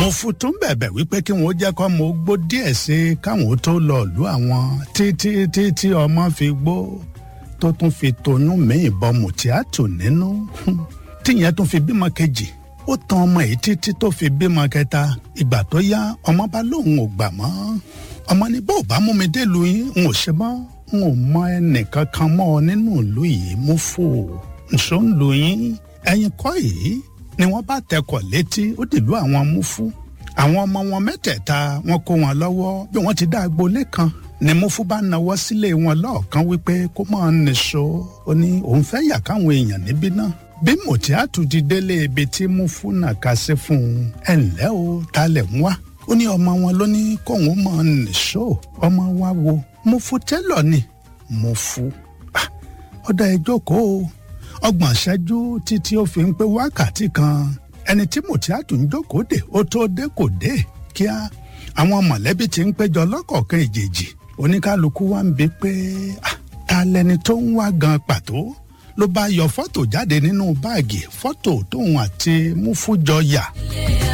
mo fún tó ń bẹ̀bẹ̀ wípé kí wọ́n jẹ́ kọ́ mo gbó díẹ̀ sí i káwọn tó lọ lù àwọn títí títí ọmọ fi gbó tó tún fi tonú míì bọmù tíátù nínú tíyẹn tún fi bímọ kejì ó tan ọmọ yìí títí tó fi bímọ kẹta ìgbà tó yá ọmọ bá lóun ò gbà mọ́ ọmọ ní bó bá mú mi délùú yín n ò ṣe mọ́ n ò mọ ẹnìkan kan mọ́ ọ nínú ìlú yìí mú fò nṣó ń lu yín ẹ̀yin kọ́ yìí ni wọ́n bá tẹkọ̀ létí ó dìlú àwọn múfú àwọn ọmọ wọn mẹ́tẹ̀ẹ̀ta wọn kó wọn lọ́wọ́ bí wọ́n ti dá agboolé kan ni múfú bá nawọ́ sílé wọn lọ́ọ̀kan wípé kó máa nìṣó ó ní òun fẹ́ yà káwọn èèyàn níbí náà bí mòtíátù ti délé ibi tí múfú náà ká sí fún un ẹ ǹlẹ́ o talẹ̀ ń wá ó ní ọmọ wọn ló ní kóun máa nìṣó ọmọ wa wo múfú tẹ́lọ̀ ni múfú ọ̀dà ẹ jókòó ọgbọ̀n ṣẹ́jú títí ó fi ń pé wákàtí kan ẹni tí mòtíátù ń jókòó dè ó tó dé kò dé kíá àwọn mọ̀lẹ́bí ti ń péjọ lọ́kọ̀ọ̀kan ìjèjì oníkálukú wa ń bi pé ta lẹni tó ń wá gan pàtó ló bá yọ fọ́tò jáde nínú báàgì fọ́tò tóun àti múfú jọ yà.